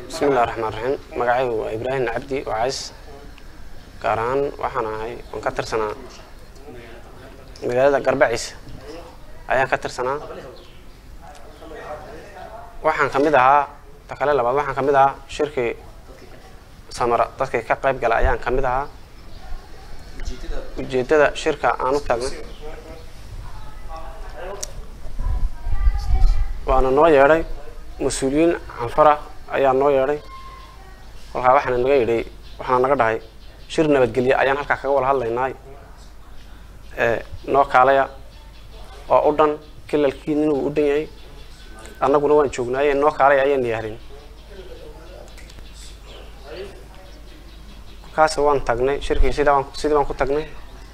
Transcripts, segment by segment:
bismi illahi raxmaan raxiim magacaygu waa ibraahim cabdi wacays gaar ahaan waxaan ahay waan ka tirsanaa magaalada garbaciisa ayaan ka tirsanaa waxaan ka mid ahaa ta kale labaad waxaan ka mid ahaa shirkii samara dadkii ka qayb gala ayaan ka mid ahaa ujeeddada shirka aan u taagnay waana noo yeedhay mas-uuliyiin canfara ayaa noo yeedhay kolkaa waxaana naga yidhay waxaana naga dhahay shir nabadgelye ayaan halkaa kaga wada hadlaynaay ee noo kaalaya oo u dhan kilalkii ninuu u dhan yahay annaguna waan joognaaye noo kaalaya ayaan yaahdin kolkaas waan tagnay shirkii sidii baan sidii baan ku tagnay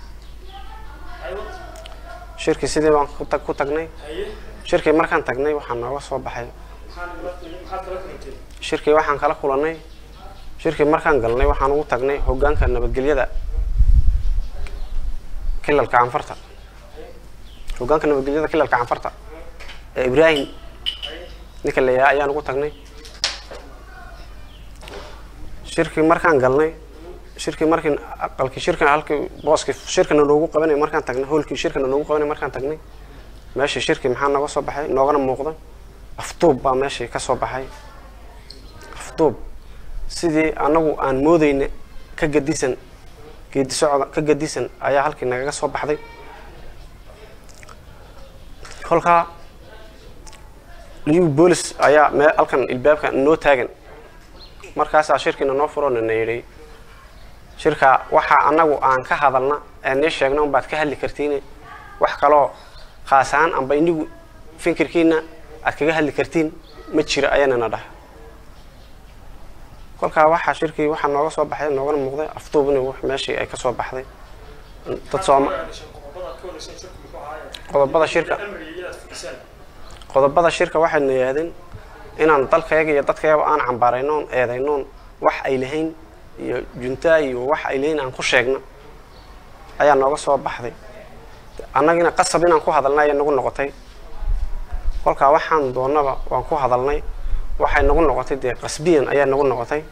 shirkii sidii baan ku tag ku tagnay shirkii markaan tagnay waxaa nooga soo baxay shirkii waxaan kala kulannay shirkii markaan galnay waxaan ugu tagnay hoggaanka nabadgelyada kilalka canfarta hoggaanka nabadgelyada kilalka canfarta ee ibraahim ninka la yahaa ayaan ugu tagnay shirkii markaan galnay shirkii markii aqalkii shirkan halkii booskii shirkana noogu qabanay markaan tagnay hoolkii shirkana noogu qabanay markaan tagnay meeshii shirkii maxaa nooga soo baxay noogana muuqda afduub baa meeshii ka soo baxay afduub sidii anagu aan moodeyna ka gadisan geedi socda ka gadisan ayaa halkii nagaga soo baxday kolkaa liyu boolis ayaa mee halkan ilbaabka noo taagan markaasaa shirkiina noo furona na yidhi shirka waxaa anagu aan ka hadalna ee nii sheegna unbaad ka hadli kartiin wax kaloo khaas ahaan amba inigu fikirkiina aad kaga hadli kartiin ma jira ayaanana dhaha kolkaa waxaa shirkii waxaa nooga soo baxay noogana muuqday afduubni w meeshii ay ka soo baxday dad sooma qodobada shirka qodobada shirka waxayna yidhahdeen inaan dalkayaga iyo dadkayaba aan cambaaraynoon eedaynoon wax ay lahayn iyo juntaa iyo wax ay lahayn aan ku sheegno ayaa nooga soo baxday annagina qasab inaan ku hadalnay ayay nagu noqotay kolkaa waxaan doonaba waan ku hadalnay waxay nagu noqotay dee qasbiyan ayaa nagu noqotay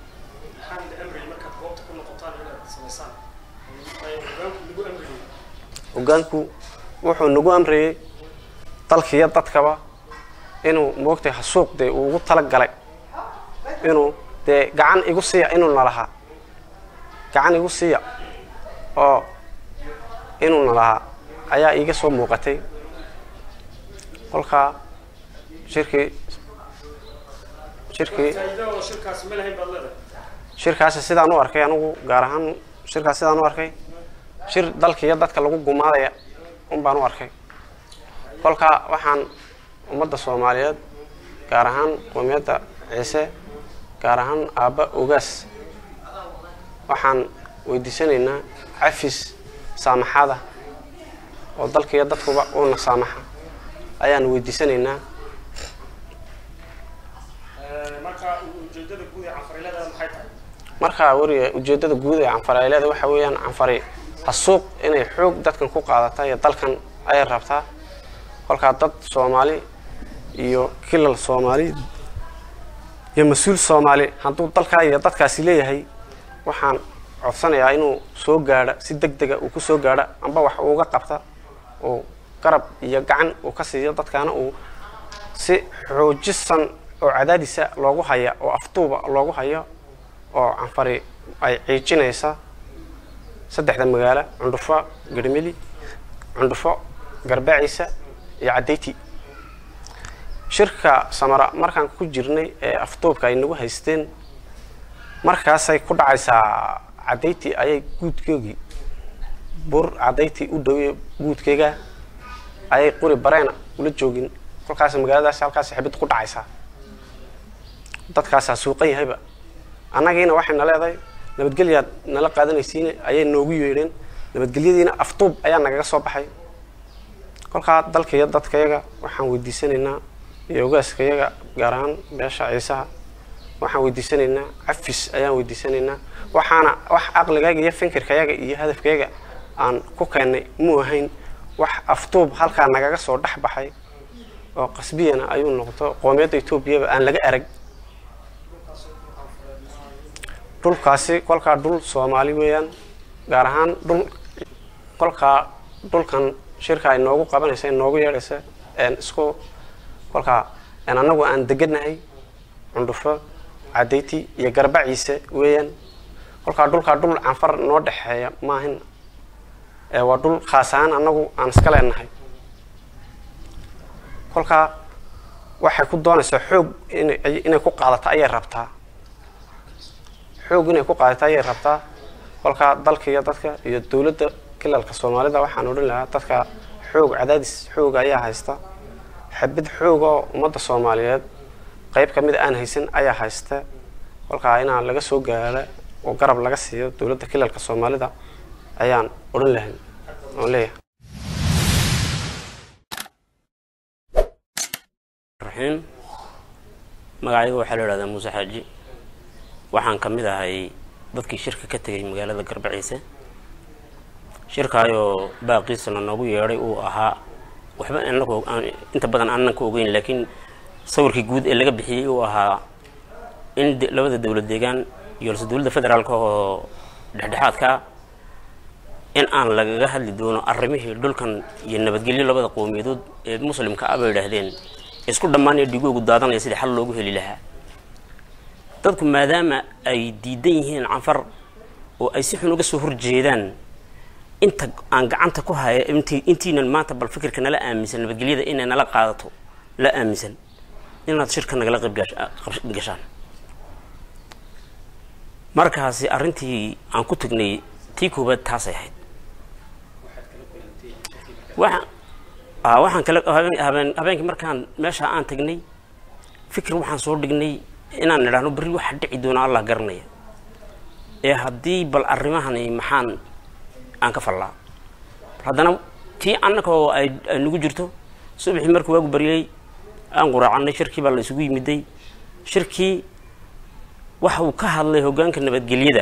hoggaanku wuxuu nagu amrayey dalkiiyo dadkaba inuu moogtay hasuuq dee uu ugu tala galay inuu dee gacan igu siiya inuuna lahaa gacan igu siiya oo inuuna lahaa ayaa iiga soo muuqatay kolkaa shirkii shirkii shirkaasi sidaan u arkay anigu gaar ahaan shirkaas sidaan u arkay shir dalkiiyo dadka lagu gumaadaya un baan u arkay kolkaa waxaan ummadda soomaaliyeed gaar ahaan qoomiyadda ciise gaar ahaan aabba ogaas waxaan weydiisanaynaa cafis saamaxada oo dalkiiyo dadkuba uuna saamaxa ayaan weydiisanaynaa markaa weriga ujeeddada guud ee canfarayleeda waxa weeyaan canfari hasuuq inay xoog dadkan ku qaadata iyo dalkan ayay rabtaa kolkaa dad soomaali iyo kilal soomaali iyo mas-uul soomaali hadduu dalkaa iyo dadkaasi leeyahay waxaan codsanayaa inuu soo gaadha si deg dega uu ku soo gaadha amba wax uuga qabta oo garab iyo gacan uu ka siiyo dadkaana uu si xoojisan oo cadaadisa loogu haya oo afduuba loogu hayo oo canfari ay ciijinaysa saddexda magaalo cundhufo garmeli cundhufo garbaciisa iyo caddayti shirka samara markaan ku jirnay ee afduubka ay nagu haysteen markaasay ku dhacaysaa caddayti ayay guudkoogii bur caddayti u dhowey guudkeyga ayay quri bareena ula joogin kolkaas magaaladaas halkaas xibid ku dhacaysaa dadkaasaa suuqan yahayba annagiina waxayna leedahay nabadgelyaad nala qaadanaysiin ayay noogu yeedheen nabadgelyadiina afduub ayaa nagaga soo baxay kolkaa dalkaiyo dadkayaga waxaan weydiisanaynaa iyo ogaaskayaga gaar ahaan beesha ciisaha waxaan weydiisanaynaa cafis ayaan weydiisanaynaa waxaana wax caqligayga iyo fikirkayaga iyo hadafkayaga aan ku keennay muu ahayn wax afduub halkaa nagaga soo dhex baxay oo qasbiyana ayuu noqdo qoomiyadda etoobiyaba aan laga arag dhulkaasi kolkaa dhul soomaali weeyaan gaar ahaan dhul kolkaa dhulkan shirka ay noogu qabanaysa noogu yeedhaysa isku kolkaa annagu aan deganahay cundhufo cadayti iyo garbaciise weeyaan kolkaa dhulkaa dhul canfar noo dhexeeya maahin waa dhul khaas ahaan annagu aan iska leenahay kolkaa waxay ku doonaysaa xoog inay ku qaadato ayay rabtaa xoog inay ku qaadato ayay rabtaa kolkaa dalka iyo dadka iyo dowladda kilalka soomaalida waxaan odhan lahaa dadka xoog cadaadis xooga ayaa haysta xabid xoog oo ummadda soomaaliyeed qayb ka mid aan haysan ayaa haysta kolkaa inaan laga soo gaaro oo garab laga siiyo dowladda kilalka soomaalida ayaan odhan lahayn oon leeyahay raxiim magacayga waxaa la idhahdaa muuse xaaji waxaan ka mid ahay dadkii shirka ka tegay magaalada garbaciise shirkaayoo baaqiisana noogu yeedhay uu ahaa waxba anagu inta badan aanan ka ogeyn laakiin sawirkii guud ee laga bixiyey uu ahaa in labada dowlad deegaan iyo lse dowladda federaalka oo dhexdhexaadkaa in aan lagaga hadli doono arrimihii dhulkan iyo nabadgelyo labada qowmiyadood ee muslimka ah bay idhaahdeen isku dhammaan ee dhigoogu daadanaya sidii xal loogu heli lahaa dadku maadaama ay diidan yihiin canfar oo ay si xun uga soo horjeedaan inta aan gacanta ku haya int intiinan maanta bal fikirka nala aaminsan nabadgelyada inay nala qaadato la aaminsan inaad shirka nagala qaybgashaan markaasi arrintii aan ku tagnay tii koobaad taasay ahayd waa waxaan kale habeen habeenkii markaan meesha aan tagnay fikir waxaan soo dhignay inaan idhaahno berri waxa dhici doona allah garanaya ee haddii bal arrimahani maxaan aan ka fallaa haddana tii annaka oo ay ay nagu jirto subaxii markii waagu baryay aan quraacannay shirkii baa la isugu yimiday shirkii waxa uu ka hadlay hoggaanka nabadgelyada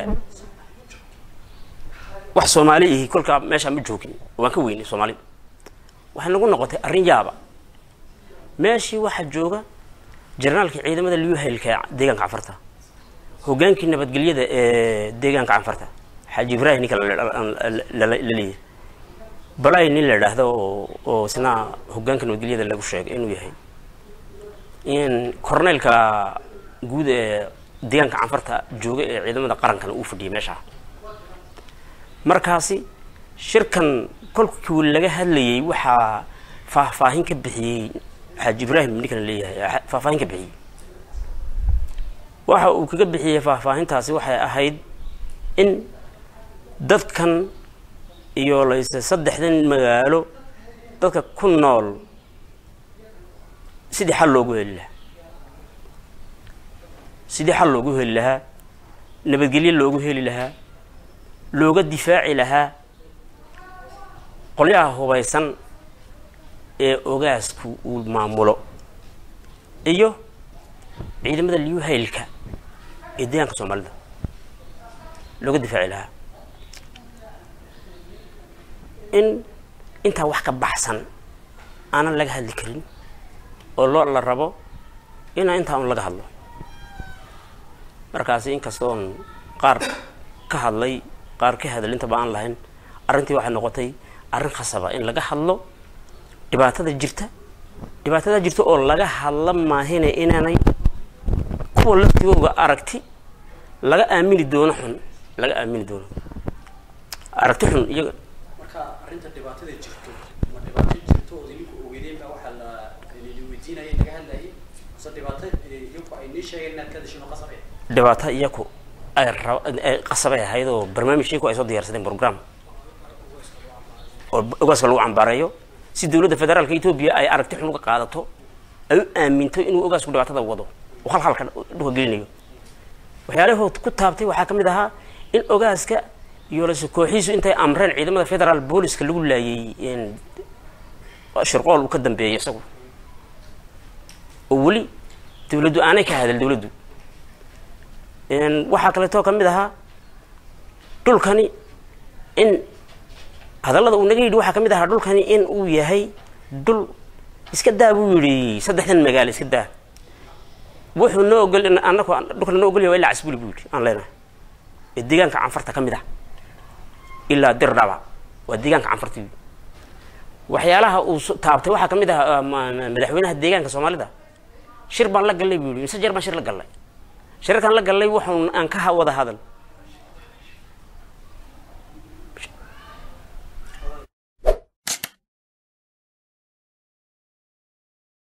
wax soomaali ihi kolkaa meeshaa ma joogin waan ka weynay soomaali waxay nagu noqotay arrin yaaba meeshii waxaa jooga jarnaalkii ciidamada liuhaylka deegaanka canfarta hoggaankii nabadgelyada ee deegaanka canfarta xaaji ibrahim ninka la leeyahay balay nin la idhaahdo oo oo isna hoggaanka nabadgelyada lagu sheegay inuu yahay in corneylka guud ee deegaanka canfarta jooga ee ciidamada qarankana uu fadhiyay meeshaa markaasi shirkan kolkii laga hadlayay waxaa faahfaahin ka bixiyey xaaji ibraahim ninkan leeyahay faahfaahin ka bixiyey waxa uu kaga bixiyey faahfaahintaasi waxay ahayd in dadkan iyo layse saddexdan magaalo dadka ku nool sidii xal loogu heli lahaa sidii xal loogu heli lahaa nabadgelyo loogu heli lahaa looga difaaci lahaa qolyaha hubaysan ee ogaasku uu maamulo iyo ciidamada liuhaylka ee deegaanka soomaalida looga difaaci lahaa in intaa wax ka baxsan aanan laga hadli karin oo loo la rabo inaa intaa un laga hadlo markaasi inkastoon qaar ka hadlay qaar ka hadalintaba aan lahayn arrintii waxay noqotay arrin khasaba in laga hadlo dhibaatada jirta dhibaatada jirta oo laga hadla maahine inaanay kuwa laftigooga aragti laga aamini doono xun laga aamini doono aragti xun iyaga marka arrinta dhibaatada jirto ma dhibaato jirto oo idinku ogeydeen baa waxaa la idin weydiinayay laga hadlayay mise dhibaato idinku ay nii sheegeen inaad ka dashin oo qasabay dhibaato iyaku ay rab ay qasabay ahayd oo barnaamijkiiku ay soo diyaarsadeen program oo ogaaska lagu cambaareeyo si dowladda federaalka etoobiya ay aragti xun uga qaadato ay u aaminto inuu ogaasku dhibaatada wado oo halhalka dhulka gelinayo waxyaalahood ku taabtay waxaa ka mid ahaa in ogaaska iyo lase kooxiisu intay amreen ciidamada federaal booliska lagu laayay shirqool uu ka dambeeyay isagu oo weli dawladdu aanay ka hadal dawladdu waxaa kaleetoo ka mid ahaa dhulkani in hadallada uu naga yidhi waxaa ka mid ahaa dhulkani in uu yahay dhul iska daa buu yidhi saddexdan magaalo iska daa wuxuu noo ogol annaku dhulkana noo ogolyahay waa ilaa casbuli buu yidhi aan leenahay ee deegaanka canfarta ka mid ah ilaa dirdhaba waa deegaanka canfarta wey. waxyaalaha uu so- taabtay waxaa ka mid ah ma- ma- madaxweynaha deegaanka soomaalida shir baan la gallay buu yihi mise jeer baan shir la gallay shirarkaan la gallay waxun aan ka ha- wada hadal